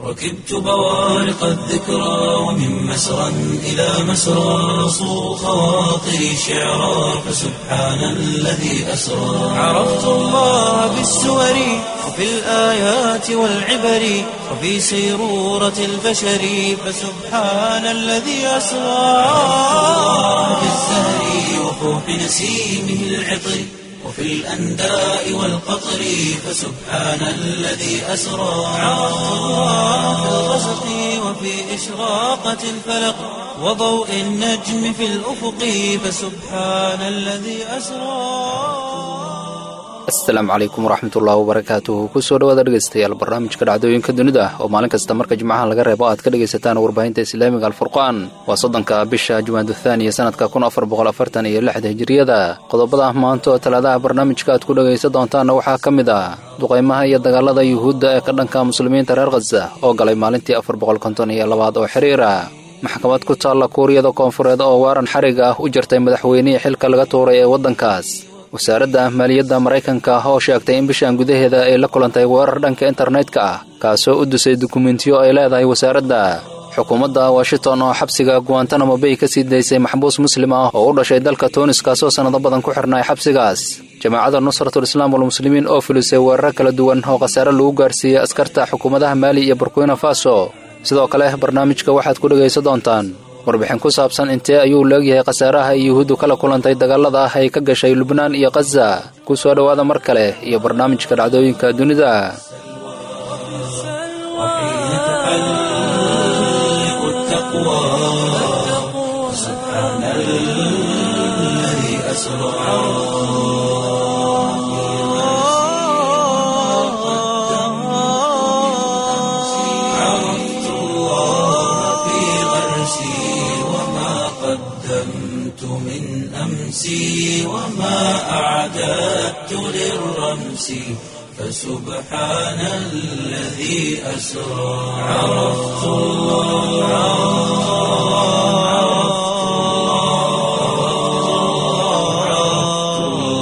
ركبت بوارق الذكرى ومن مسرى إلى مسرى صو خواطري شعرا فسبحان الذي أسرى عرفت الله بالسور وفي الآيات والعبر وفي سيرورة البشر فسبحان الذي أسرى في الزهر وفوح نسيمه العطر وفي الأنداء والقطر فسبحان الذي أسرى عرفت الله في الغسق وفي إشراقة الفلق وضوء النجم في الأفق فسبحان الذي أسرى asalaamu calaykum waraxmatullaahi wabarakaatuhu kusoo dhawaada dhegaystayaal barnaamijka dhacdooyinka dunida oo maalin kasta marka jimcaha laga reebo aad ka dhegaysataan warbaahinta islaamiga alfurqaan waa soddonka bisha jumaaduthaaniya sanadka kun afar boqol afartan iyo lixda hijiriyada qodobada maanta oo talaadaha barnaamijka aad ku dhegaysan doontaanna waxaa ka mid ah duqaymaha iyo dagaalada yuhuudda ee ka dhanka muslimiinta reer khaza oo galay maalintii afar boqol konton iyo labaad oo xiriira maxkamad ku taalla kuuriyada koonfureed oo waaran xarig ah u jartay madaxweynihii xilka laga tuuray ee waddankaas wasaaradda maaliyadda maraykanka oo sheegtay in bishan gudaheeda ay la kulantay weerar dhanka internetka ah kaasoo u dusay dukumentiyo ay leedahay wasaaradda xukuumadda washington oo xabsiga guantanamo bay ka sii daysay maxbuus muslim ah oo u dhashay dalka tuunis kaasoo sannado badan ku xirnay xabsigaas jamaacadda nusratul islaam walmuslimiin oo filisay weeraro kala duwan oo khasaare lagu gaarsiiyey askarta xukuumadaha maali iyo burkina faso sidoo kale barnaamijka waxaad ku dhegaysan doontaan warbixin ku saabsan intee ayuu leegyahay khasaaraha ay yuhuuddu kala kulantay dagaalada ah ay ka gashay lubnaan iyo khaza ku soo dhowaada mar kale iyo barnaamijka dhacdooyinka dunida عرفت الله في غرسي وما قدمت من أمسي وما أعددت للرمس فسبحان الذي أسرى عرفت الله عرفت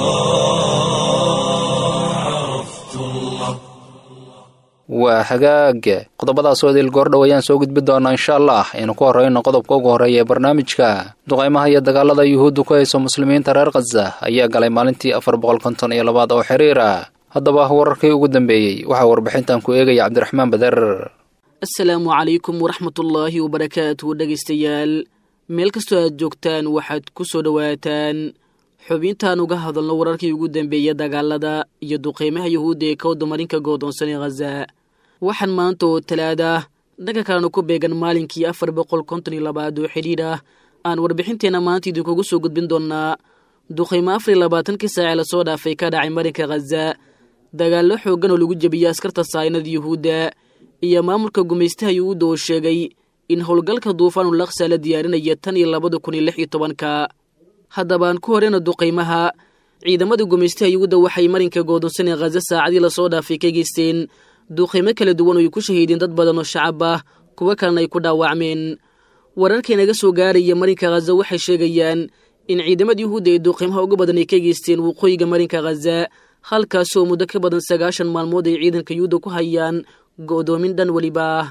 الله عرفت الله waa hagaag qodobadaasoo idil goordhow ayaan soo gudbi doonaa insha allah aynu ku horreyno qodobka ugu horreeya ee barnaamijka duqaymaha iyo dagaalada yuhuuddu ku hayso muslimiinta reer khaza ayaa galay maalintii afar boqol konton iyo labaad oo xiriira haddaba wararkii ugu dambeeyey waxaa warbixintan ku eegaya cabdiraxmaan bader asalaamu calaykum waraxmatullaahi wabarakaatu dhegaystayaal meel kastoo aad joogtaan waxaad ku soo dhowaataan xubintaan uga hadalno wararkii ugu dambeeya dagaalada iyo duqeymaha yuhuudda ee kawda marinka goodoonsan ee khaza waxaan maanta oo talaada dhanka kalena ku beegan maalinkii afar boqol konton iyo labaad oo xidhiidh ah aan warbixinteenna maanta idinkugu soo gudbin doonnaa duqeymo afar iyo labaatankii saacee lasoo dhaafay ka dhacay marinka khaza dagaallo xooggan oo lagu jebiyey askarta saayinada yuhuudda iyo maamulka gumaystaha yuhuudda oo sheegay in howlgalka duufaanul laksa la diyaarinaya tan iyo labada kun iyo lix iyo tobanka haddaba aan ku horeyna duqaymaha ciidamada gumaystaha yuhuudda waxay marinka goodonsan ee khaza saacadii lasoo dhaafay ka geysteen duqaymo kala duwan oo ay ku shahiideen dad badan oo shacab ah kuwo kalena ay ku dhaawacmeen wararkii naga soo gaaraya marinka khaza waxay sheegayaan in ciidamada yuhuudda ee duqaymaha ugu badan ay ka geysteen waqooyiga marinka khaza halkaasoo muddo ka badan sagaashan maalmood ay ciidanka yuhuudda ku hayaan go'doomin dhan weliba ah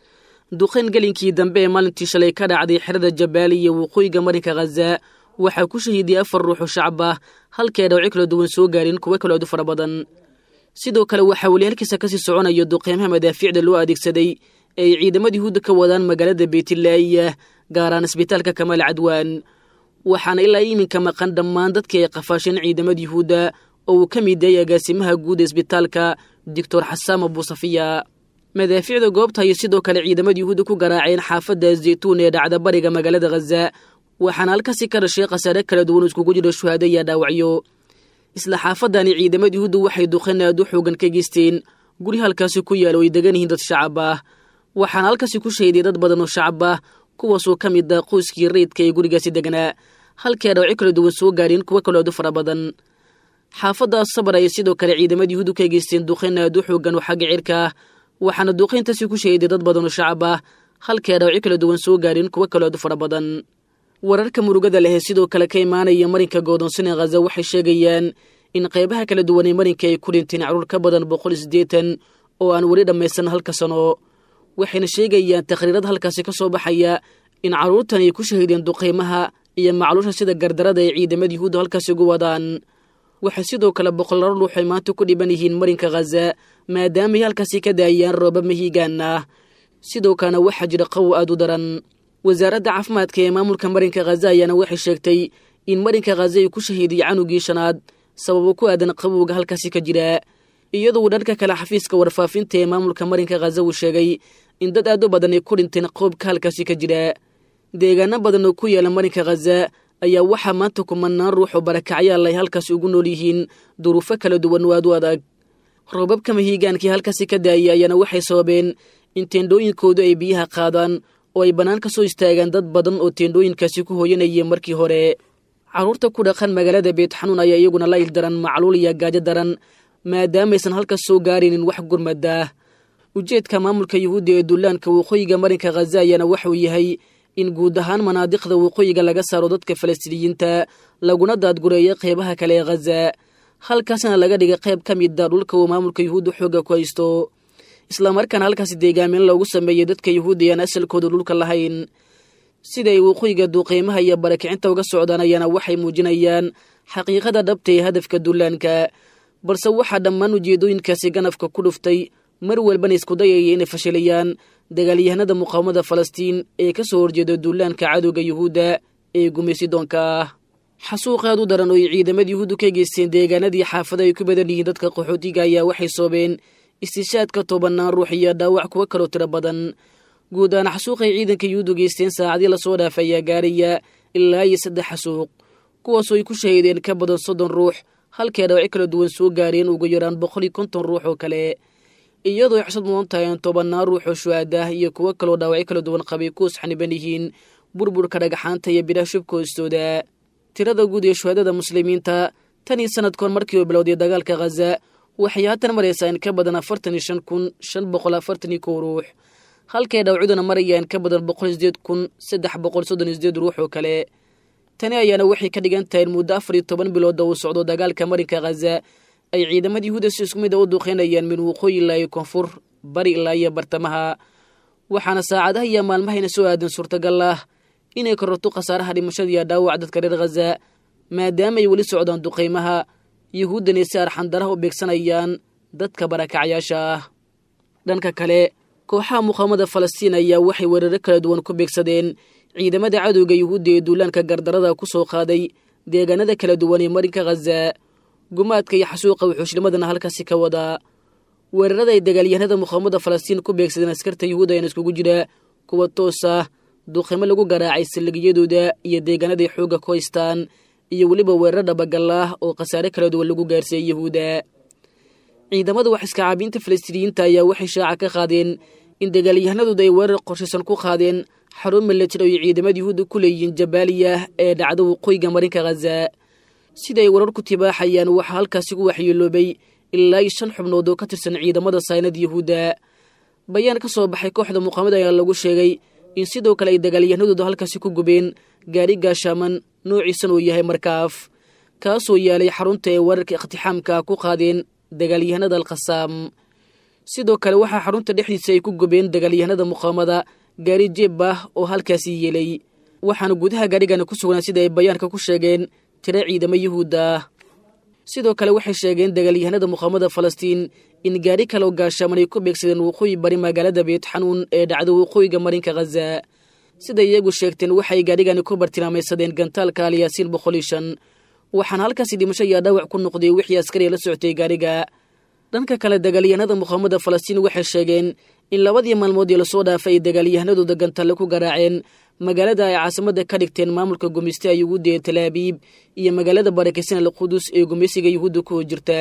duqayn gelinkii dambe ee maalintii shalay ka dhacday xerada jabaali iyo waqooyiga marinka khaza waxaa ku shahiidiyey afar ruux oo shacab ah halkee dhawci kala duwan soo gaareen kuwo kale odu fara badan sidoo kale waxaa weli halkiisa kasii soconaya duqeymaha madaafiicda loo adeegsaday ee ay ciidamada yuhuudda ka wadaan magaalada beytlaaya gaaraan isbitaalka kamaal cadwaan waxaana ilaa iminka maqan dhammaan dadkii ay qafaasheen ciidamada yuhuudda oo uu ka mid yahay agaasimaha guud ee isbitaalka doctor xasaam abuusafiya madaafiicda goobta ayay sidoo kale ciidamada yuhuudda ku garaaceen xaafadda zaytuun ee dhacda bariga magaalada khaza waxaana halkaasi ka dhashay khasaare kala duwan iskugu jiro shuhaado iyo dhaawacyo isla xaafadani ciidamada yuhuudda waxay duqeen aad u xoogan ka geysteen guri halkaasi ku yaala oo ay degan yihiin dad shacab ah waxaana halkaasi ku shahiday dad badan oo shacab ah kuwaasoo ka mid ah qoyskii rayidka ee gurigaasi deganaa halkee dhawci kala duwan soo gaareen kuwo kaloo aad u fara badan xaafaddaas sabar ayay sidoo kale ciidamada yuhuuddu ka geysteen duqeyn aad u xoogan oo xagga cirka ah waxaana duqeyntaasi ku shahiday dad badan oo shacab ah halkee dhawci kala duwan soo gaareen kuwo kaloo aad u fara badan wararka murugada leh ee sidoo kale ka imaanaya marinka goodonsane khaza waxay sheegayaan in qaybaha kala duwan ee marinka ay ku dhinteen caruur ka badan boqol iyo siddeetan oo aan weli dhammaysan halka sano waxayna sheegayaan takhriirada halkaasi ka soo baxaya in carruurtan ay ku shahiideen duqaymaha iyo macluusha sida gardarada ay ciidamada yuhuudda halkaasi ugu wadaan waxay sidoo kale boqolaalo ruux ay maanta ku dhiban yihiin marinka khaza maadaamaay halkaasi ka daayaan roobab mahiigaan ah sidoo kalena waxaa jira qawow aad u daran wasaaradda caafimaadka ee maamulka marinka khaza ayaana waxay sheegtay in marinka khaza ay ku shahiiday canugii shanaad sababo ku aadan qabowga halkaasi ka jira iyadoo dhanka kale xafiiska warfaafinta ee maamulka marinka khaza uu sheegay in dad aad u badan ay ku dhinteen qoobka halkaasi ka jira deegaano badan oo ku yaala marinka khaza ayaa waxaa maanta kumanaan ruux oo barakacyaal ay halkaasi ugu nool yihiin duruufo kala duwan oo aad u adag roobabka mahiigaankii halkaasi ka daayay ayaana waxay sababeen in teendhooyinkoodu ay biyaha qaadaan oo ay bannaan ka soo istaagaan dad badan oo teendhooyinkaasi ku hooyanayeen markii hore carruurta ku dhaqan magaalada beetxanuun ayaa iyaguna la ildaran macluul iyo gaajo daran maadaamaysan halkaas soo gaaraynin wax gurmadaah ujeedka maamulka yuhuudda ee dullaanka waqooyiga marinka khaza ayaana waxuu yahay in guud ahaan manaadiqda waqooyiga laga saaro dadka falastiiniyiinta laguna daadgureeyo qeybaha kale ee khaza halkaasna laga dhiga qayb ka mida dhulka uu maamulka yuhuudda xoogga ku haysto islamarkaana halkaasi deegaamin loogu sameeyey dadka yuhuudda ayaan asalkooda dhulka lahayn siday waqooyiga duuqeymaha iyo barakicinta uga socdaan ayaana waxay muujinayaan xaqiiqada dhabta ee hadafka dullaanka balse waxaa dhammaan ujeedooyinkaasi ganafka ku dhuftay mar walbana isku dayaya inay fashilayaan dagaalyahanada muqaawamada falastiin ee ka soo horjeeda duulaanka cadowga yuhuudda ee gumaysidoonka ah xasuuq aad u daran oo ay ciidamada yuhuuddu ka geysteen deegaanadii xaafada ay ku badan yihiin dadka qaxootiga ayaa waxay soobeen istishaadka tobanaan ruux iyo dhaawac kuwa kaloo tiro badan guud ahaan xasuuqay ciidanka yuhuuddu geysteen saacadii lasoo dhaaf ayaa gaaraya ilaa iyo saddex xasuuq kuwaasoo ay ku shahiideen ka badan soddon ruux halkee dhawacyo kala duwan soo gaareen ugu yaraan boqol iyo konton ruux oo kale iyadoo ay xusad mudan tahay in tobannaan ruux oo shuhaadah iyo kuwo kaloo dhaawacyo kala duwan qabay kuwas xaniban yihiin burburka dhagaxaanta iyo bidhaha shubka hoostooda tirada guud ee shuhaadada muslimiinta tan iyo sanadkoon markii uu bilowday dagaalka khaza waxay haatan maraysaa in ka badan afartan iyo shan kun shan boqol afartan iyo kow ruux halkay dhaawacyaduna maraya in ka badan boqol sideed kun saddex boqol soddon iyo sideed ruux oo kale tani ayaana waxay ka dhigan tahay in muddo afar iyo toban bilooda uu socdo dagaalka marinka khaza ay ciidamada yuhuudda si isku mid a u duuqeynayaan min waqooyi ilaa iyo koonfur bari ilaa iyo bartamaha waxaana saacadaha iyo maalmahayna soo aadan suurtagal ah inay kororto khasaaraha dhimashada iyo dhaawac dadka reer khaza maadaama ay weli socdaan duqaymaha yuhuuddana si arxandaraha u beegsanayaan dadka barakacyaasha ah dhanka kale kooxaha muqaamada falastiin ayaa waxay weeraro kala duwan ku beegsadeen ciidamada cadowga yuhuudda ee duulaanka gardarada ku soo qaaday deegaanada kala duwan ee marinka khaza gumaadka iyo xasuuqa wuxuushnimadana halkaasi ka wadaa weerarada ay dagaalyahanada muqaamada falastiin ku beegsadeen askarta yuhuudda ayana iskugu jira kuwa toos ah duuqimo lagu garaacay saldhigyadooda iyo deegaanaday xoogga ku haystaan iyo weliba weerar dhabagal ah oo khasaare kala duwan lagu gaarsiiyey yuhuudda ciidamada wax iskacaabiinta falastiiniyiinta ayaa waxay shaaca ka qaadeen in dagaalyahanadooda ay weerar qorshaysan ku qaadeen xarun milatir oo ay ciidamada yuhuudda ku leeyihiin jabaaliya ee dhacda waqooyiga marinka khaza sida ay warar ku tibaaxayaan waxaa halkaasi ku waxyeeloobay ilaa iyo shan xubnood oo ka tirsan ciidamada saynada yuhuudda bayaan ka soo baxay kooxda muqaamada ayaa lagu sheegay in sidoo kale ay dagaalyahanadooda halkaasi ku gubeen gaari gaashaaman noociisan uu yahay markaaf kaasoo yaalay xarunta ee weerarka iqtixaamka ku qaadeen dagaalyahanada alkhasaam sidoo kale waxaa xarunta dhexdiisa ay ku gubeen dagaalyahanada muqaamada gaari jeeb ah oo halkaasi yeelay waxaana gudaha gaarigana ku sugnaa sida ay bayaanka ku sheegeen tiro ciidamo yuhuudda ah sidoo kale waxay sheegeen dagaalyahanada muqaamada falastiin in gaari kaloo gaashaaman ay ku beegsadeen waqooyi bari magaalada beetxanuun ee dhacda waqooyiga marinka khaza siday iyagu sheegteen waxay gaarigani ku bartilmaamaysadeen gantaalka alyaasiin boqol iyo shan waxaana halkaasi dhimasho iyo dhaawac ku noqday wixii askariya la socotay gaariga dhanka kale dagaalyahanada muqaamada falastiin waxay sheegeen in labadii maalmood ee lasoo dhaafay ay dagaalyahanadooda gantalle ku garaaceen magaalada ay caasimada ka dhigteen maamulka gumeysta yuhuudda ee talaabiib iyo magaalada barakeysan alqudus ee gumeysiga yuhuudda ku jirta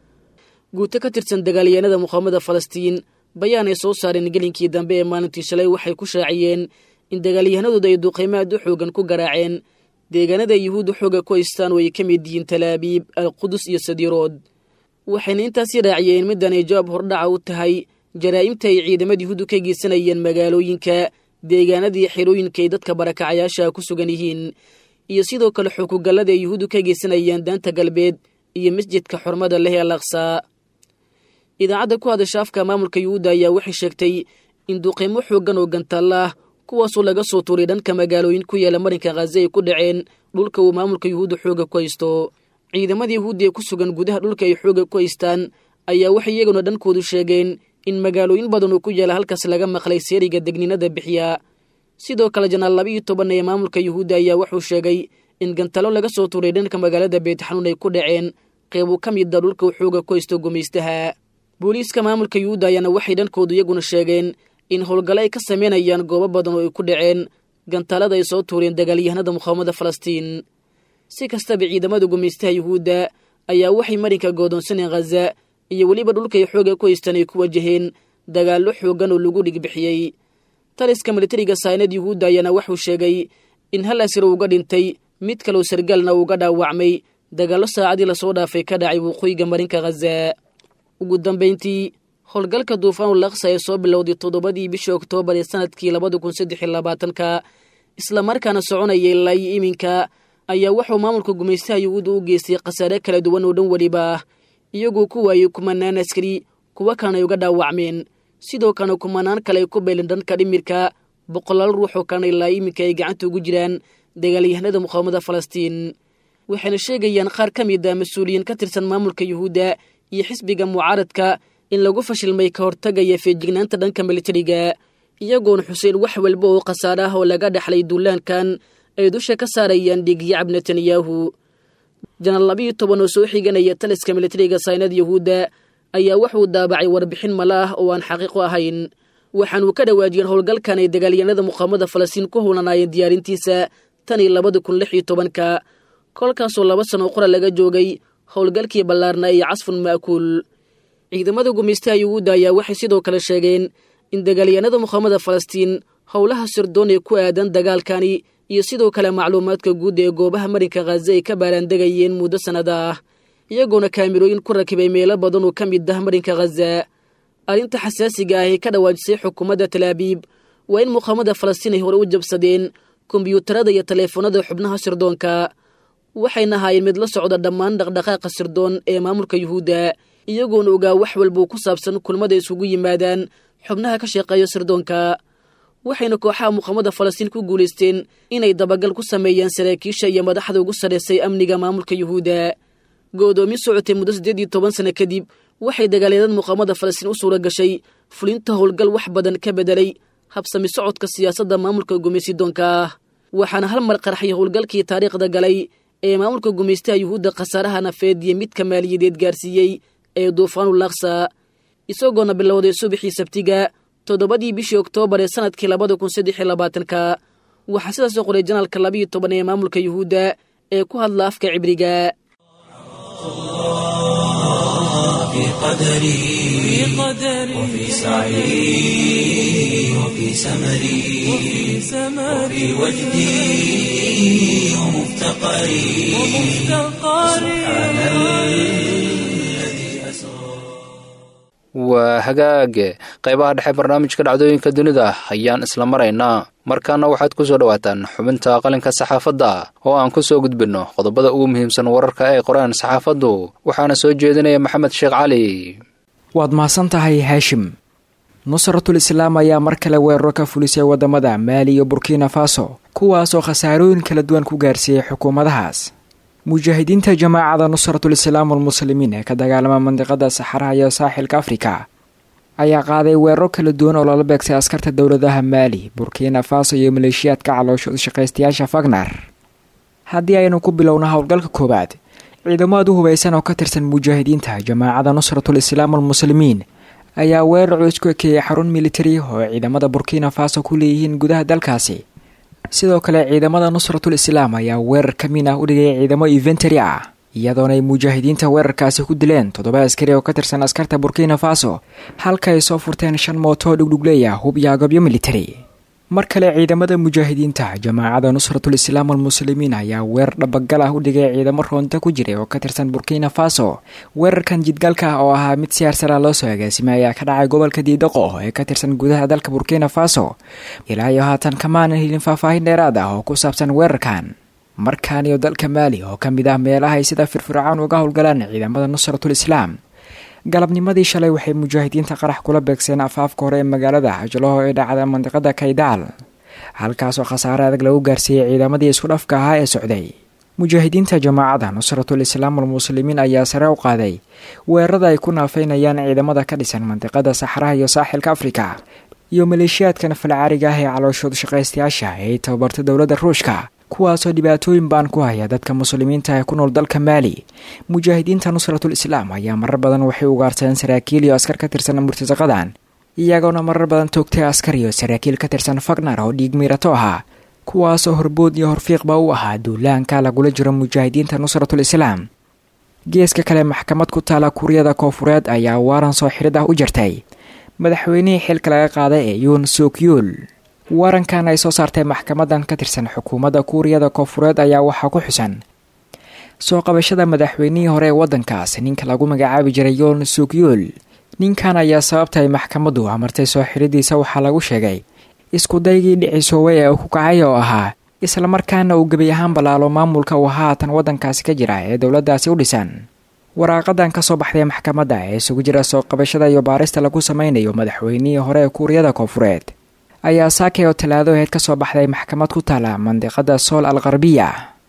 guuto ka tirsan dagaalyahanada muqaamada falastiin bayaan ay soo saareen gelinkii dambe ee maalintii shalay waxay ku shaaciyeen in dagaalyahanadooda ay duqaymo aad u xoogan ku garaaceen deegaanada yuhuudda xooga ku haystaan oo ay ka mid yihiin talaabiib alqudus iyo sadirood waxayna intaasi raaciyeen middan ay jawaab hordhaca u tahay jaraa'imta ay ciidamada yuhuuddu ka geysanayeen magaalooyinka deegaanadii xerooyinka ay dadka barakacayaasha ku sugan yihiin iyo sidoo kale xukugallada ay yuhuuddu ka geysanayeen daanta galbeed iyo masjidka xurmada leh ee alaqsaa idaacadda ku hadasha afka maamulka yuhuudda ayaa waxay sheegtay in duqeymo xooggan oo gantaalla ah kuwaasoo laga soo tuuray dhanka magaalooyin ku yaala marinka khaza ay ku dhaceen dhulka uu maamulka yuhuudda xooga ku haysto ciidamada yuhuudda ee ku sugan gudaha dhulka ay xooga ku haystaan ayaa waxay iyaguna dhankoodu sheegeen in magaalooyin badan oo ku yaala halkaas laga maqlay seeriga degninada bixiya sidoo kale janaal laba iyo toban ee maamulka yuhuudda ayaa wuxuu sheegay in gantalo laga soo tuuray dhanka magaalada beetxanuun ay ku dhaceen qeybu ka mida dhulka uu xooga ku haysto gumaystaha booliiska maamulka yuhuudda ayaana waxay dhankoodu iyaguna sheegeen in howlgalo ay ka sameynayaan goobo badan oo ay ku dhaceen gantaalada ay soo tuureen dagaalyahanada muqaawamada falastiin si kastaba ciidamada gumaystaha yuhuudda ayaa waxay marinka goodoonsaneen khaza iyo weliba dhulkay xooga ku haystaan ay ku wajaheen dagaallo xooggan oo lagu dhigbixiyey taliska militariga saynad yuhuudda ayaana wuxuu sheegay in hal asir uga dhintay mid kaloo sargaalna uuga dhaawacmay dagaallo saacadii lasoo dhaafay ka dhacay waqooyiga marinka khaza ugu dambayntii howlgalka duufaanul laksa ee soo bilowday toddobadii bishii oktoobar ee sanadkii labada kun saddex iyo labaatanka islamarkaana soconayay ilaa iyo iminka ayaa wuxuu maamulka gumaystaha yuhuudda u geystay khasaare kala duwan oo dhan weliba ah iyagoo ku waayey kumanaan askari kuwa kalena ay uga dhaawacmeen sidoo kalena kumanaan kale ay ku beeleen dhanka dhimirka boqolaal ruux oo kalena ilaa iminka ay gacanta ugu jiraan dagaalyahanada muqaawamada falastiin waxayna sheegayaan qaar ka mid a mas-uuliyiin ka tirsan maamulka yuhuudda iyo xisbiga mucaaradka in lagu fashilmay ka hortagaya feejignaanta dhanka militariga iyagoona xuseen wax walba oo khasaare ah oo laga dhexlay duulaankan ay dusha ka saarayaan dhiigyacab netanyahu janaal labiiyo toban oo soo xiganaya taliska militariga saynada yuhuudda ayaa wuxuu daabacay warbixin mala ah oo aan xaqiiqo ahayn waxaanuu ka dhawaajiyeen howlgalkan ay dagaalyahanada muqaamada falastiin ku howlanaayeen diyaarintiisa tan iyo labada kun lix iyo tobanka kolkaasoo laba sano qora laga joogay howlgalkii ballaarna iyo casfun ma'kuul ciidamada gumaystaha yuhuudda ayaa waxay sidoo kale sheegeen in dagaalyahanada muqaamada falastiin howlaha sirdoon ee ku aadan dagaalkani iyo sidoo kale macluumaadka guud ee goobaha marinka khaza ay ka baaraandegayeen muddo sannada ah iyagoona kaamirooyin ku rakibay meelo badan oo ka mid ah marinka khaza arrinta xasaasiga ah ee ka dhawaajisay xukuumadda talaabiib waa in muqaamada falastiin ay hore u jabsadeen kombyuutarada iyo taleefanada xubnaha sirdoonka waxayna ahaayeen mid la socda dhammaan dhaqdhaqaaqa sirdoon ee maamulka yuhuudda iyagoona ogaa wax walbuu ku saabsan kulmada isugu yimaadaan xubnaha ka shaqeeya sirdoonka waxayna kooxaha muqaamada falastiin ku guulaysteen inay dabagal ku sameeyaan saraakiisha iyo madaxda ugu sarraysay amniga maamulka yuhuudda go'doomin socotay muddo siddeed iyo toban sano kadib waxay dagaalyadan muqaamada falastiin u suura gashay fulinta howlgal wax badan ka bedelay habsami socodka siyaasadda maamulka gumaysidoonka ah waxaana hal mar qarxay howlgalkii taariikhda galay ee maamulka gumaystaha yuhuudda khasaaraha nafeed iyo midka maaliyadeed gaarsiiyey ee duufaanul laksa isagoona bilowday subaxii sabtiga toddobadii bishii oktoobar ee sanadkii labada kun saddex iyo labaatanka waxaa sidaasoo qoray janaalka labiiyo toban ee maamulka yuhuudda ee ku hadla afka cibriga في قدري وفي سعي وفي سمري وفي وجدي ومفتقري سبحان الذي أسرى waa hagaage qaybaha dhexe barnaamijka dhacdooyinka dunida ayaan isla maraynaa markaana waxaad ku soo dhowaataan xubinta qalinka saxaafadda oo aan ku soo gudbinno qodobada ugu muhiimsan wararka ay qoraan saxaafaddu waxaana soo jeedinaya maxamed sheekh cali waad mahadsan tahay haashim nusratul islaam ayaa mar kale weeraro ka fulisay wadamada maali iyo burkina faso kuwaasoo khasaarooyin kala duwan ku gaarsiiyey xukuumadahaas mujaahidiinta jamaacada nusratul islaam almuslimiin ee ka dagaalama mandiqada saxaraha iyo saaxilka afrika ayaa qaaday weeraro kala duwan oo lala beegsay askarta dowladaha maali burkina faso iyo maleeshiyaadka caloosha shaqaystayaasha fagnar haddii aynu ku bilowno howlgalka koowaad ciidamo aad u hubaysan oo ka tirsan mujaahidiinta jamaacada nusratul islaam almuslimiin ayaa weerar culus ku ekeeyay xarun militari oo ciidamada burkina faso ku leeyihiin gudaha dalkaasi sidoo kale ciidamada nusratul islaam ayaa weerar ka min ah u dhigay ciidamo inventary ah iyadoona ay mujaahidiinta weerarkaasi ku dileen toddoba askari oo ka tirsan askarta burkina faso halka ay soo furteen shan mootoo dhugdhugleeya hub iyo agabyo militari mar kale ciidamada mujaahidiinta jamaacada nusratul islaam almuslimiin ayaa weerar dhabagal ah u dhigay ciidamo roonta ku jiray oo ka tirsan burkina faso weerarkan jidgalka ah oo ahaa mid siyaarsara loo soo agaasimay ayaa ka dhacay gobolka diidaqo ee ka tirsan gudaha dalka burkina faso ilaa iyo haatan kamaanan helin faahfaahin dheeraad ah oo ku saabsan weerarkan markaan iyo dalka maali oo ka mid ah meelaha ay sida firfircoon uga howlgalaan ciidamada nusratul islaam galabnimadii shalay waxay mujaahidiinta qarax kula beegseen afaafka hore ee magaalada hajlaho ee dhacda mandiqada kaydaal halkaasoo khasaare adag lagu gaarsiiyey ciidamadii isku dhafka ahaa ee socday mujaahidiinta jamaacada nusratul islaam almuslimiin ayaa sare u qaaday weerarada ay ku naafeynayaan ciidamada ka dhisan mandiqada saxraha iyo saaxilka afrika iyo maleeshiyaadkan falcaariga ah ee calooshood shaqaystayaasha ee ay tababartay dowladda ruushka kuwaasoo dhibaatooyin baan ku haya dadka muslimiinta ee ku nool dalka maali mujaahidiinta nusratul islaam ayaa marar badan waxay ugaarsadeen saraakiil iyo askar ka tirsan murtasaqadan iyagoona marar badan toogtay askar iyo saraakiil ka tirsan fagnar oo dhiig miirato ahaa kuwaasoo horbood iyo horfiiqba u ahaa duulaanka lagula jiro mujaahidiinta nusratul islaam geeska kale maxkamad ku taala kuuriyada koofureed ayaa waaran soo xirid ah u jirtay madaxweynihii xilka laga qaaday ee yuun sukyuul warankan ay soo saartay maxkamadan ka tirsan xukuumadda kuuriyada koofureed ayaa waxaa ku xusan soo qabashada madaxweynihii hore ee waddankaas ninka lagu magacaabi jiray yoon sukyuul ninkan ayaa sababtay maxkamaddu amartay soo xiridiisa waxaa lagu sheegay iskudaygii dhicisooway ee uu ku kacay oo ahaa islamarkaana uu gebi ahaan ballaalo maamulka uu haatan waddankaasi ka jira ee dowladdaasi u dhisan waraaqadan ka soo baxday maxkamadda ee isugu jira soo qabashada iyo baarista lagu sameynayo madaxweynihii hore ee kuuriyada koofureed ayaa saakay oo talaadaheed ka soo baxday maxkamad ku taala mandiqada sool al qarbiya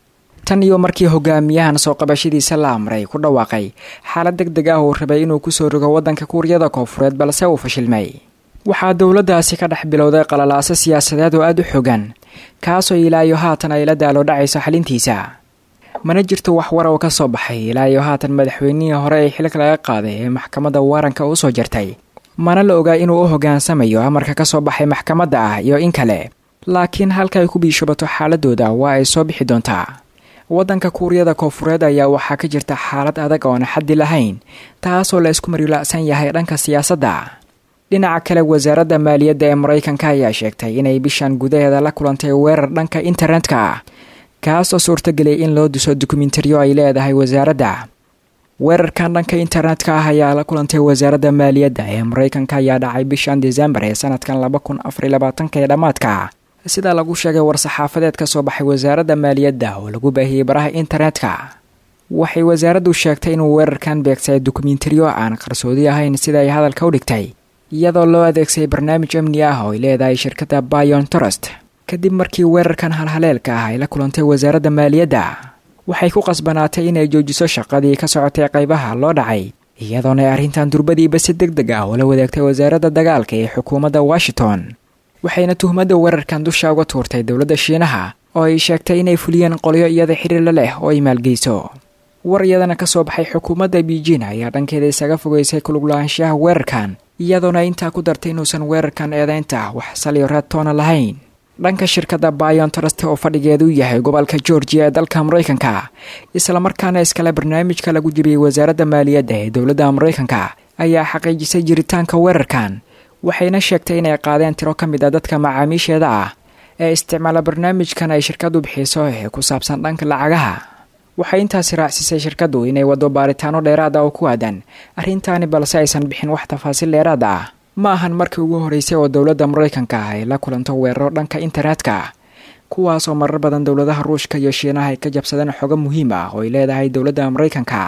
tan iyo markii hogaamiyahan soo qabashadiisa la amray ku dhawaaqay xaalad deg deg ah uu rabay inuu kusoo rogo waddanka kuuriyada koofureed balse uu fashilmay waxaa dowladdaasi ka dhex bilowday qalalaaso siyaasadeed oo aada u xogan kaasoo ilaa iyo haatan ay la daalo dhacayso xalintiisa mana jirto wax war oo ka soo baxay ilaa iyo haatan madaxweynihii hore ee xilka laga qaaday ee maxkamadda waaranka u soo jartay mana la ogaa inuu u hoggaansamayo amarka ka soo baxay maxkamadda ah iyo in kale laakiin halka ay ku biishubato xaaladooda waa ay soo bixi doontaa waddanka kuuriyada koofureed ayaa waxaa ka jirta xaalad adag oona xaddi lahayn taasoo la isku marila'san yahay dhanka siyaasadda dhinaca kale wasaaradda maaliyadda ee maraykanka ayaa sheegtay inay bishan gudaheeda la kulantay weerar dhanka internetka ah kaasoo suurtageliyay in loo diso dokumentariyo ay leedahay wasaaradda weerarkan dhanka internetka ah ayaa la kulantay wasaaradda maaliyadda ee maraykanka ayaa dhacay bishan desembar ee sanadkan laba kun afariy labaatanka ee dhammaadka sida lagu sheegay war-saxaafadeed ka soo baxay wasaaradda maaliyadda oo lagu baahiyey baraha internetka waxay wasaaraddu sheegtay inuu weerarkan beegsay dokumentariyo aan qarsoodi ahayn sida ay hadalka u dhigtay iyadoo loo adeegsaday barnaamij amni ah oo ay leedahay shirkadda bayon trust kadib markii weerarkan halhaleelka ah ay la kulantay wasaaradda maaliyadda waxay ku qasbanaatay inay joojiso shaqadii ka socotay qaybaha loo dhacay iyadoona ay arrintan durbadiiba si deg deg ah ula wadaagtay wasaaradda dagaalka ee xukuumadda washington waxayna tuhmadda weerarkan dusha uga tuurtay dowladda shiinaha oo ay sheegtay inay fuliyeen qolyo iyada xiriirla leh oo ay maalgeyso war iyadana ka soo baxay xukuumadda beijing ayaa dhankeeda isaga fogeysay kuluglaanshaha weerarkan iyadoona intaa ku dartay inuusan weerarkan eedeynta wax saliyo reedtoona lahayn dhanka shirkadda bayon trust oo fadhigeedu yahay gobolka georgia ee dalka maraykanka islamarkaana iskale barnaamijka lagu jebiyey wasaaradda maaliyadda ee dowladda maraykanka ayaa xaqiijisay jiritaanka weerarkan waxayna sheegtay inay qaadeen tiro ka mid a dadka macaamiisheeda ah ee isticmaala barnaamijkan ay shirkaddu bixiso ee ku saabsan dhanka lacagaha waxay intaasi raacsisay shirkaddu inay waddo baaritaano dheeraad ah oo ku aadan arrintaani balse aysan bixin wax tafaasiil dheeraad ah ma ahan markii ugu horreysay oo dowladda maraykanka ah ay la kulanto weeraro dhanka internetka kuwaasoo marar badan dowladaha ruushka iyo shiinaha ay ka jabsadeen xogo muhiim ah oo ay leedahay dowladda maraykanka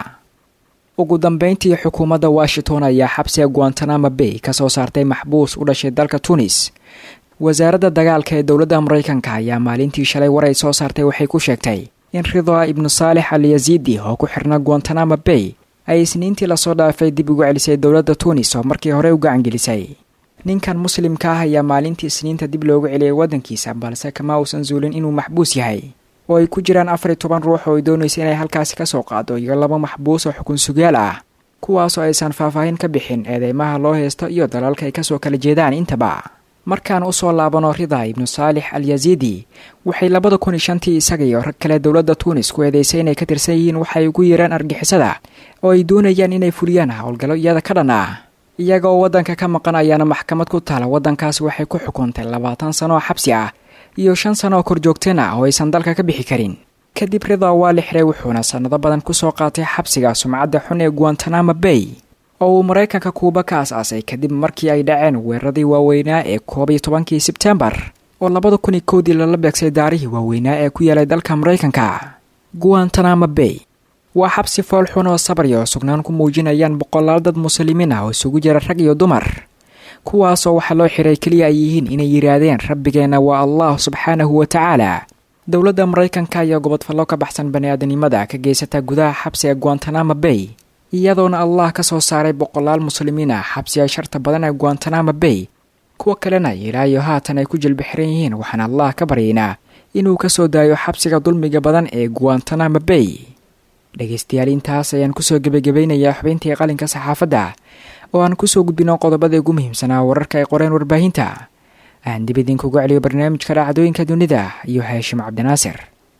ugu dambeyntii xukuumadda washington ayaa xabsiga guantanamo bay ka soo saartay maxbuus u dhashay dalka tunis wasaaradda dagaalka ee dowladda maraykanka ayaa maalintii shalay war ay soo saartay waxay ku sheegtay in ridaa ibnu saalex al yaziidi oo ku xirna guantanamo bay ay isniintii lasoo dhaafay dib ugu celisay dowladda tuunis oo markii hore u gacangelisay ninkan muslimka ah ayaa maalintii isniinta dib loogu celiyay waddankiisa balse kama uusan zuulin inuu maxbuus yahay oo ay ku jiraan afar iyo toban ruux oo ay doonaysa inay halkaasi ka soo qaado iyo laba maxbuus oo xukun sugaal ah kuwaasoo aysan faahfaahin ka bixin eedeymaha loo heysto iyo dalalka ay kasoo kala jeedaan intaba markaan usoo laabano rida ibnu saalix al yaziidi waxay labada kun iyo shantii isaga iyo rag kale dowladda tuunis ku eedeysay inay ka tirsan yihiin waxay ugu yeeraan argixisada oo ay doonayaan inay fuliyaan howlgallo iyada ka dhan ah iyagaoo waddanka ka maqan ayaana maxkamad ku taala waddankaas waxay ku xukuntay labaatan sano oo xabsi ah iyo shan sano oo korjoogteen ah oo aysan dalka ka bixi karin kadib ridaa waa la xiray wuxuuna sannado badan kusoo qaatay xabsiga sumcadda xun ee guantanamo bay oo uu maraykanka kuuba ka as-aasay kadib markii ay dhaceen weeraradii waaweynaa ee koob iyo tobankii sebtembar oo labada kun iyo kowdii lala beegsay daarihii waaweynaa ee ku yeelay dalka maraykanka guantanamo bay waa xabsi foolxun oo sabarya oo sugnaan ku muujinayaan boqolaal dad muslimiin ah oo isugu jira rag iyo dumar kuwaasoo waxaa loo xiray keliya ay yihiin inay yidhaahdeen rabbigeenna waa allah subxaanahu wa tacaala dowladda maraykanka ayaa gobodfallo ka baxsan bani-aadanimada ka geysata gudaha xabsiga guantanamo bay iyadoona allah ka soo saaray boqolaal muslimiin ah xabsiga sharta badan ee guantanamo bay kuwo kalena ilaa iyo haatan ay ku jilbixiran yihiin waxaan allah ka baryaynaa inuu ka soo daayo xabsiga dulmiga badan ee guantanamo bay dhegaystayaal intaas ayaan kusoo gebagabaynayaa xubintii qalinka saxaafadda oo aan kusoo gudbino qodobada ugu muhiimsanaa wararka ay qoreen warbaahinta aan dib idinkugu celiyo barnaamijka dhacdooyinka dunida iyo haashim cabdinaasir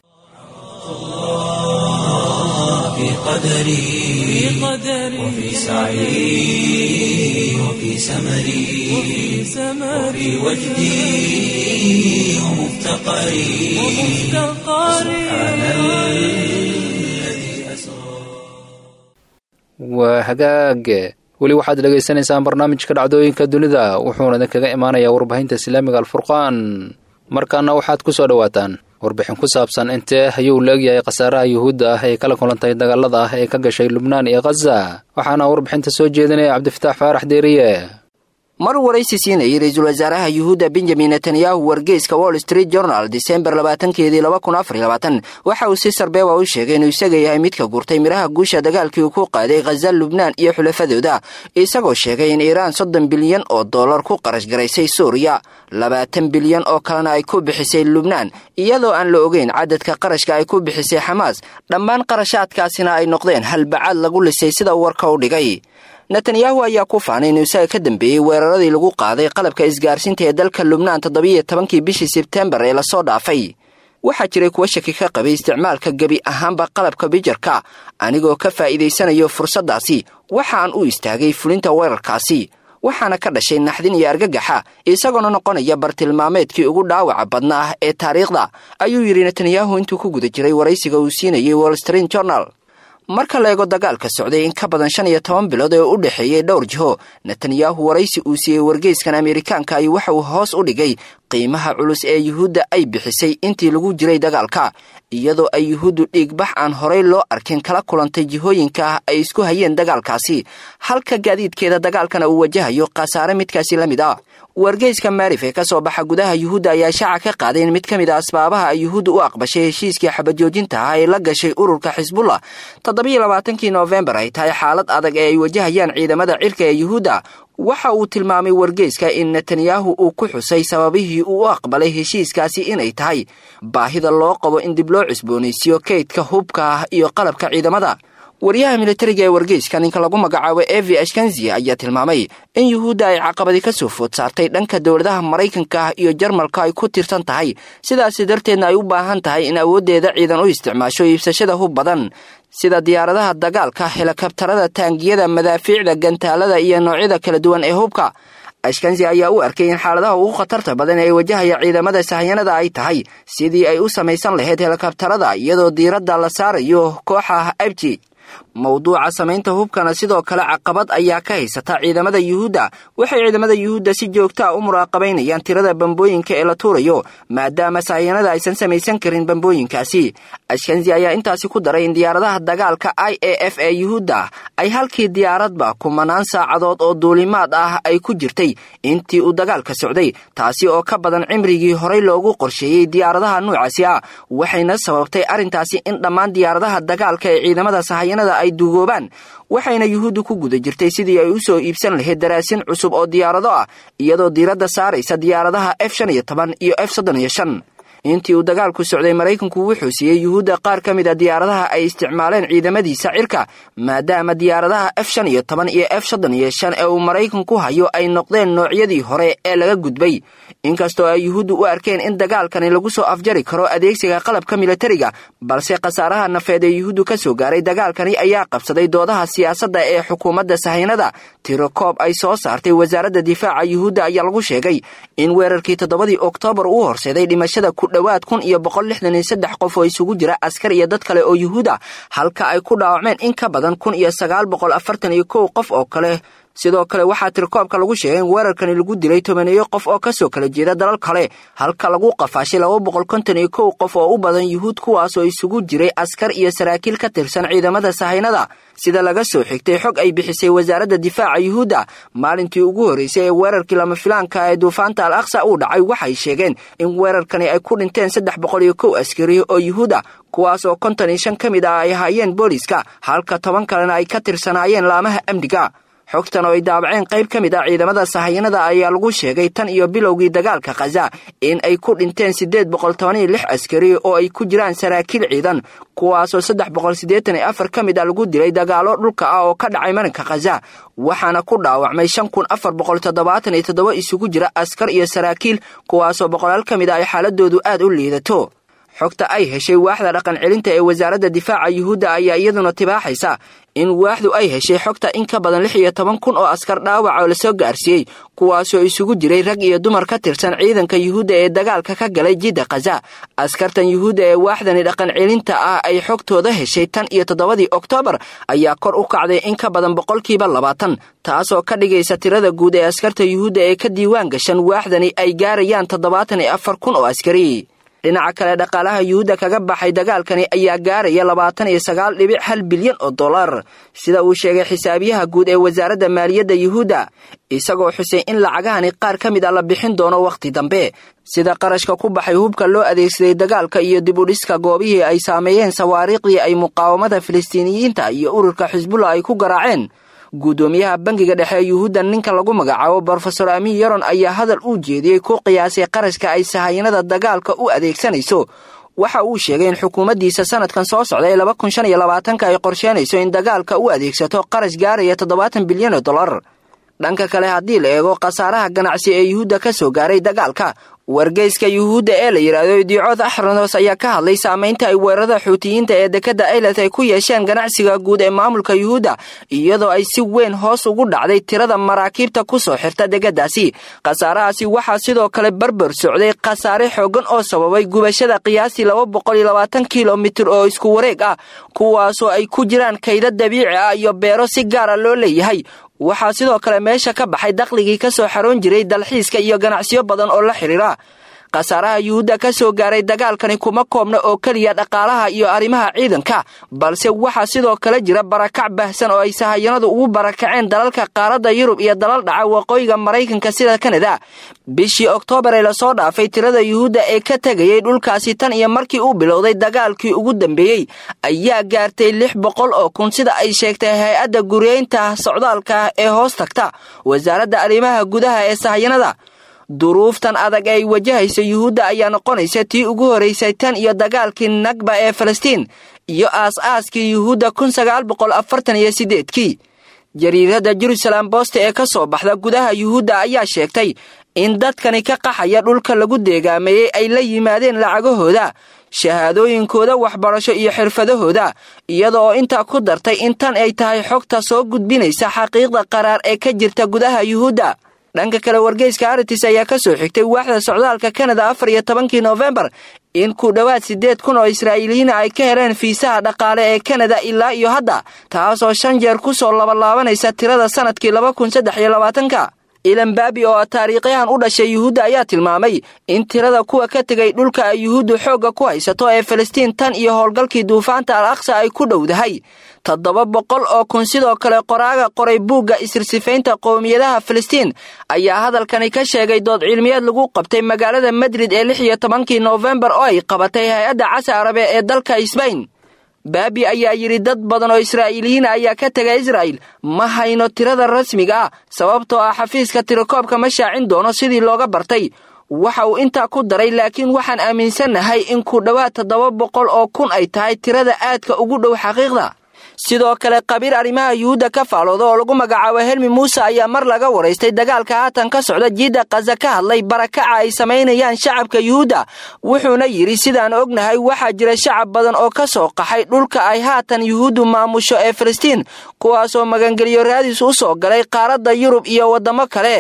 في قدري وفي سعي وفي سمري وفي وجدي ومفتقري سبحان الذي أسرى waa hagaage weli waxaad dhegaysanaysaan barnaamijka dhacdooyinka dunida wuxuuna idinkaga imaanayaa warbaahinta islaamiga alfurqaan markaana waxaad ku soo dhowaataan warbixin ku saabsan intee ayuu laegyahay khasaaraha yuhuudda ah ee kala kulantay dagaalada ah ee ka gashay lubnaan iyo khaza waxaana warbixinta soo jeedinaya cabdifataax faarax deeriye mar waraysi siinayay ra-iisul wasaaraha yuhuudda benjamin netanyahu wargeyska wall street journal disembar labaatankeedii laba kun afar iyo labaatan waxa uu si sarbeeba u sheegay inuu isaga yahay midka gurtay midhaha guusha dagaalkii uu ku qaaday khaza lubnaan iyo xulafadooda isagoo sheegay in iiraan soddon bilyan oo dollar ku qarash garaysay suuriya labaatan bilyan oo kalena ay ku bixisay lubnaan iyadoo aan la ogeyn cadadka qarashka ay ku bixisay xamaas dhammaan qarashaadkaasina ay noqdeen halbacaad lagu lisay sida warka u dhigay netanyahu ayaa ku faanay inuu isaga ka dambeeyey weeraradii lagu qaaday qalabka isgaarsiinta ee dalka lubnaan toddobiiyo tobankii bishii sebtembar ee lasoo dhaafay waxaa jiray kuwa shaki ka qabay isticmaalka gebi ahaanba qalabka bijarka anigoo ka faa'iidaysanayo fursaddaasi waxaan u istaagay fulinta weerarkaasi waxaana ka dhashay naxdin iyo argagaxa isagoona noqonaya bartilmaameedkii ugu dhaawaca badna ah ee taariikhda ayuu yidhi netanyahu intuu ku guda jiray waraysiga uu siinayay wall street journal marka la eego dagaalka socday in ka badan shan iyo toban bilood ee u dhexeeyey dhowr jiho netanyahu waraysi uu siiyey wargeyskan ameerikaanka ay waxa uu hoos u dhigay qiimaha culus ee yuhuudda ay bixisay intii lagu jiray dagaalka iyadoo ay yuhuuddu dhiigbax aan horay loo arkin kala kulantay jihooyinka ah ay isku hayeen dagaalkaasi halka gaadiidkeeda dagaalkana uu wajahayo khasaare midkaasi la mid ah wargeyska maarif ee ka soo baxa gudaha yuhuudda ayaa shaaca ka qaaday in mid ka mid a asbaabaha ay yuhuudda u aqbashay heshiiskii xabajoojinta ah ee la gashay ururka xisbullah toddobiiyo labaatankii noofembar ay tahay xaalad adag ee ay wajahayaan ciidamada cirka ee yuhuudda waxa uu tilmaamay wargeyska in netanyahu uu ku xusay sababihii uu u aqbalay heshiiskaasi inay tahay baahida loo qabo in dib loo cusboonaysiiyo kaydka hubka ah iyo qalabka ciidamada waryaha militariga ee wargeyska ninka lagu magacaabo evi ashkanzi ayaa tilmaamay in yuhuudda ay caqabadi ka soo food saartay dhanka dowladaha maraykanka ah iyo jarmalka ay ku tirsan tahay sidaasi darteedna ay u baahan tahay in awooddeeda ciidan u isticmaasho iibsashada hub badan sida diyaaradaha dagaalka helikabtarada taangiyada madaafiicda gantaalada iyo noocyada kala duwan ee hubka ashkanzi ayaa u arkay in xaaladaha ugu khatarta badan ee wajahaya ciidamada sahyanada ay tahay sidii ay u samaysan lahayd helikabtarada iyadoo diiradda la saarayo kooxa abji mowduuca samaynta hubkana sidoo kale caqabad ayaa ka haysata ciidamada yuhuudda waxay ciidamada yuhuudda si joogta a u muraaqabaynayaan tirada bambooyinka ee la tuurayo maadaama sahyanada aysan samaysan karin bambooyinkaasi ashkanzi ayaa intaasi ku daray in diyaaradaha dagaalka i a f ee yuhuudda ay halkii diyaaradba kumanaan saacadood oo duulimaad ah ay ku jirtay intii uu dagaalka socday taasi oo ka badan cimrigii horey loogu qorsheeyey diyaaradaha nuucaasi ah waxayna sababtay arrintaasi in dhammaan diyaaradaha dagaalka ee ciidamada sahyanada ay duugoobaan waxayna yuhuuddu ku guda jirtay sidii ay u soo iibsan lahayd daraasin cusub oo diyaarado ah iyadoo diiradda saaraysa diyaaradaha f shan iyo toban iyo f soddon iyo shan intii uu dagaalku socday maraykanku wuxuu siiyey yuhuudda qaar ka mid a diyaaradaha ay isticmaaleen ciidamadiisa cirka maadaama diyaaradaha f shan iyo toban iyo f soddon iyo shan ee uu maraykanku hayo ay noqdeen noocyadii hore ee laga gudbay inkastoo ay yuhuuddu u arkeen in dagaalkani lagu soo afjari karo adeegsiga qalabka militariga balse khasaaraha nafeed ee yuhuuddu ka soo gaaray dagaalkani ayaa qabsaday doodaha siyaasadda ee xukuumadda sahaynada tiro koob ay soo saartay wasaaradda difaaca yuhuudda ayaa lagu sheegay in weerarkii toddobadii oktoobar uu horseeday dhimashada ku dhowaad kun iyo boqol lixdan iyo saddex qof oo isugu jira askar iyo dad kale oo yuhuud ah halka ay ku dhaawacmeen in ka badan kun iyo sagaal boqol afartan iyo kow qof oo kale sidoo kale waxaa tirkoobka lagu sheegay in weerarkani lagu dilay tobaneeyo qof oo kasoo kala jeeda dalal kale halka lagu qafaashay laba boqol konton iyo kow qof oo u badan yuhuud kuwaasoo isugu jiray askar iyo saraakiil ka tirsan ciidamada sahaynada sida laga soo xigtay xog ay bixisay wasaaradda difaaca yuhuudda maalintii ugu horreysay ee weerarkii lama filaanka ee duufaanta al aqsa uu dhacay waxay sheegeen in weerarkani ay ku dhinteen saddex boqol iyo kow askari oo yuhuuda kuwaas oo konton iyo shan ka mid ah ay ahaayeen booliiska halka toban kalena ay ka tirsanaayeen laamaha amniga xogtan oo ay daabaceen qayb ka mid ah ciidamada sahayanada ayaa lagu sheegay tan iyo bilowgii dagaalka khaza in ay ku dhinteen siddeed boqol toban iyo lix askari oo ay ku jiraan saraakiil ciidan kuwaasoo saddex boqol siddeetan iyo afar ka mid ah lagu dilay dagaallo dhulka ah oo ka dhacay marinka khaza waxaana ku dhaawacmay shan kun afar boqol toddobaatan iyo toddoba isugu jira askar iyo saraakiil kuwaasoo boqolaal ka mid ah ay xaaladoodu aad u liidato xogta ay heshay waaxda dhaqan celinta ee wasaaradda difaaca yuhuudda ayaa iyaduna tibaaxaysa in waaxdu ay heshay xogta in ka badan lix iyo toban kun oo askar dhaawac oo lasoo gaarsiiyey kuwaasoo isugu jiray rag iyo dumar ka tirsan ciidanka yuhuudda ee dagaalka ka galay jidda khaza askartan yuhuudda ee waaxdani dhaqan celinta ah ay xogtooda heshay tan iyo toddobadii oktoobar ayaa kor u kacday in ka badan boqolkiiba labaatan taasoo ka dhigaysa tirada guud ee askarta yuhuudda ee ka diiwaan gashan waaxdani ay gaarayaan toddobaatan iyo afar kun oo askari dhinaca kale dhaqaalaha yuhuudda kaga baxay dagaalkani ayaa gaaraya labaatan iyo sagaal dhibic hal bilyan oo dollar sida uu sheegay xisaabiyaha guud ee wasaaradda maaliyadda yuhuudda isagoo xusay in lacagahani qaar ka mid a la bixin doono wakhti dambe sida qarashka ku baxay hubka loo adeegsaday dagaalka iyo dibudhiska goobihii ay saameeyeen sawaariikhdii ay muqaawamada filistiiniyiinta iyo ururka xisbullah ay ku garaaceen guddoomiyaha bangiga dhexe ee yuhuudda ninka lagu magacaabo brofesor amin yaron ayaa hadal uu jeediyey ku qiyaasay qarashka ay sahayanada dagaalka u adeegsanayso waxa uu sheegay in xukuumaddiisa sanadkan soo socda ee laba kun shan iyo labaatanka ay qorsheynayso in dagaalka u adeegsato qarash gaaraya toddobaatan bilyan oo dollar dhanka kale haddii la eego khasaaraha ganacsi ee yuhuudda ka soo gaaray dagaalka wargeyska yuhuudda ee la yidhaahdo idiicood axronos ayaa ka hadlay saamaynta ay weerarada xuutiyiinta ee dekadda ailat ay ku yeesheen ganacsiga guud ee maamulka yuhuudda iyadoo ay si weyn hoos ugu dhacday tirada maraakiibta ku soo xirta degaddaasi khasaarahaasi waxaa sidoo kale barbar socday khasaare xooggan oo sababay gubashada qiyaastii laba boqol iyo labaatan kilomitir oo isku wareeg ah kuwaasoo ay ku jiraan kayda dabiici ah iyo beero si gaara loo leeyahay waxaa sidoo kale meesha ka baxay dakhligii ka soo xaroon jiray dalxiiska iyo ganacsiyo badan oo la xidhiira khasaaraha yuhuudda ka soo gaaray dagaalkani kuma koobna oo keliya dhaqaalaha iyo arrimaha ciidanka balse waxaa sidoo kale jira barakac baahsan oo ay sahayanadu ugu barakaceen dalalka qaaradda yurub iyo dalal dhaca waqooyiga maraykanka sida kanada bishii oktoobar ee lasoo dhaafay tirada yuhuudda ee ka tegayay dhulkaasi tan iyo markii uu bilowday dagaalkii ugu dambeeyey ayaa gaartay lix boqol oo kun sida ay sheegtay hay-adda guriyeynta socdaalka ee hoos tagta wasaaradda arrimaha gudaha ee sahayanada duruuftan adag ay wajahaysa yuhuudda ayaa noqonaysa tii ugu horeysay tan iyo dagaalkii nagba ee falastiin iyo aas-aaskii yuhuudda kun sagaal boqol afartan iyo sideedkii jariiradda jerusalem boste ee ka soo baxda gudaha yuhuudda ayaa sheegtay in dadkani ka qaxaya dhulka lagu deegaameeyey ay la yimaadeen lacagahooda shahaadooyinkooda waxbarasho iyo xirfadahooda iyada oo intaa ku dartay in tan ay tahay xogta soo gudbinaysa xaqiiqda qaraar ee ka jirta gudaha yuhuudda dhanka kale wargeyska aritis ayaa ka soo xigtay waaxda socdaalka kanada afar iyo tobankii noofembar in ku dhowaad siddeed kun oo israa'iiliyiina ay ka heleen fiisaha dhaqaale ee kanada ilaa iyo hadda taasoo shan jeer ku soo labalaabanaysa tirada sannadkii laba kun saddex iyo labaatanka ilan baabi oo taariikhyahan u dhashay yuhuudda ayaa tilmaamay in tirada kuwa ka tegay dhulka ay yuhuuddu xoogga ku haysato ee falastiin tan iyo howlgalkii duufaanta al aqsa ay ku dhowdahay toddoba boqol oo kun sidoo kale qoraaga qoray buugga isirsifaynta qowmiyadaha falastiin ayaa hadalkani ka sheegay dood cilmiyeed lagu qabtay magaalada madrid ee lix iyo tobankii noofembar oo ay qabatay hay-adda casa arabe ee dalka sbain baabi ayaa yidhi dad badan oo israa'iiliyiin ayaa ka tega israa'il ma hayno tirada rasmiga ah sababtoo ah xafiiska tirakoobka ma shaacin doono sidii looga bartay waxa uu intaa ku daray laakiin waxaan aaminsannahay in ku dhowaad toddoba boqol oo kun ay tahay tirada aadka ugu dhow xaqiiqda sidoo kale qabiir arrimaha yuhuudda ka faalooda oo lagu magacaabo helmi muuse ayaa mar laga waraystay dagaalka haatan ka socda jiidda kaza ka hadlay barakaca ay samaynayaan shacabka yuhuudda wuxuuna yidhi sidaan ognahay waxaa jira shacab badan oo ka soo qaxay dhulka ay haatan yuhuuddu maamusho ee falastiin kuwaasoo magangeliyo raadis u soo galay qaaradda yurub iyo waddamo kale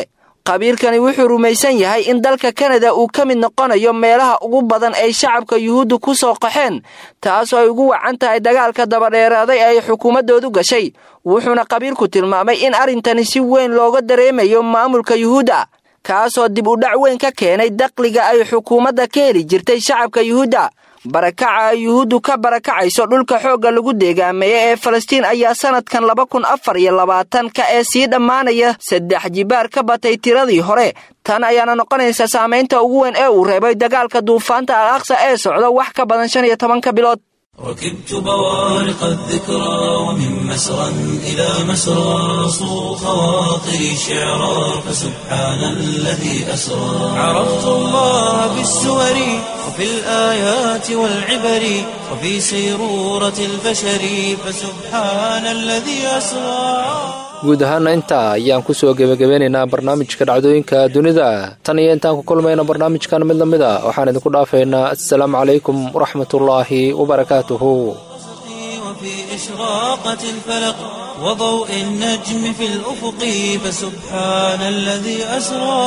khabiirkani wuxuu rumaysan yahay in dalka kanada uu ka mid noqonayo meelaha ugu badan ay shacabka yuhuudda ku soo qaxeen taasoo ay ugu wacan tahay dagaalka dabadheeraaday ay xukuumaddoodu gashay wuxuuna khabiirku tilmaamay in arrintani si weyn looga dareemayo maamulka yuhuudda kaasoo dib u dhac weyn ka keenay dakhliga ay xukuumadda ka heli jirtay shacabka yuhuudda barakaca ay yuhuuddu ka barakacayso dhulka xoogga lagu deegaameeya ee falastiin ayaa sannadkan laba kun afar iyo labaatanka ee sii dhammaanaya saddex jibaar ka batay tiradii hore tan ayaana noqonaysa saamaynta ugu weyn ee uu reebay dagaalka duufaanta al aqsa ee socda wax ka badan shan iyo tobanka bilood ركبت بوارق الذكرى ومن مسرى إلى مسرى صو خواطري شعرا فسبحان الذي أسرى عرفت الله بالسور وفي الآيات والعبر وفي سيرورة البشر فسبحان الذي أسرى guud ahaana intaa ayaan ku soo gebagabeynaynaa barnaamijka dhacdooyinka dunida tan iyo intaan ku kulmayna barnaamijkan mid la mid a waxaan idinku dhaafaynaa assalaamu calaykum waraxmatullaahi wabarakaatuhu وفي إشراقة الفلق وضوء النجم في الأفق فسبحان الذي أسرى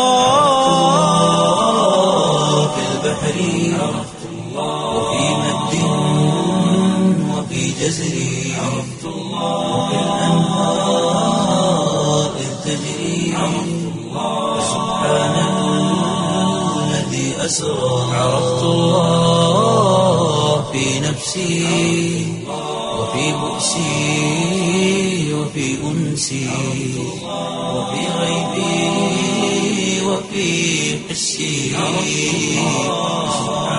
في البحر عرفت الله وفي مد وفي جزر عرفت الله وفي الأنهار إذ تجري عرفت الله فسبحان الذي أسرى عرفت الله في نفسي وفي بؤسي وفي أنسي وفي غيبي وفي حسي سبحان